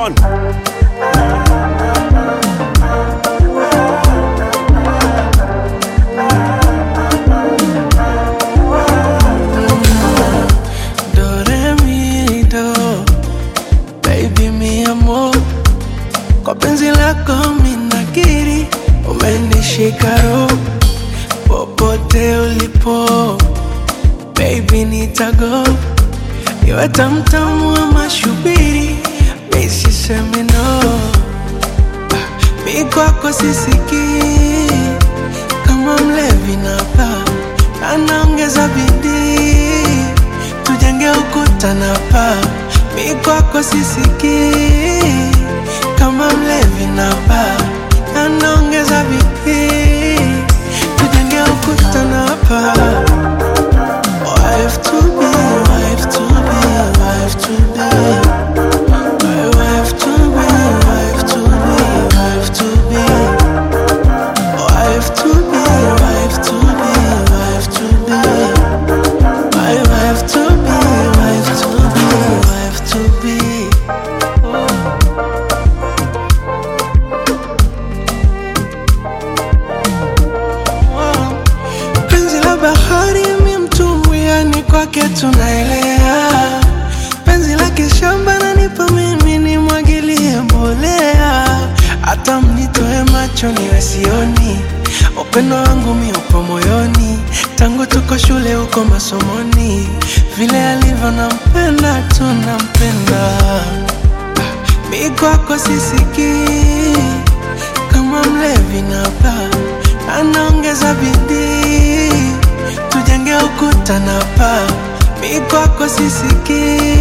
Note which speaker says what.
Speaker 1: on.
Speaker 2: Do re mi do baby mi amor, kwa penzi lako minakiri, umenishika roho popote ulipo, baby nitago iwe tamtamu ama shubiri, mi sisemi no, mi kwako sisikii kama mlevi napa anaongeza bidii tujenge ukuta na paa mi kwako sisikii kama mlevi na paa anaongeza bidii tujenge ukuta na paa wife to be wife to be wife to be my wife to be wife to be wife to be wife to be wife to be wife to be my wife to be, wife to be, wife to be. Oh. Penzi la bahari mi mtumbwi, yani kwake tunaelea. Penzi la kishamba nanipa mimi nimwagilie mbolea, hata mnitoe macho niwe sioni. Upendo wangu mi upo moyoni, tangu tuko shule huko masomoni, vile alivyo nampenda tu nampenda. Mi kwako sisikii kama mlevi na baa, anaongeza bidii tujenge ukuta na paa. Mi kwako sisikii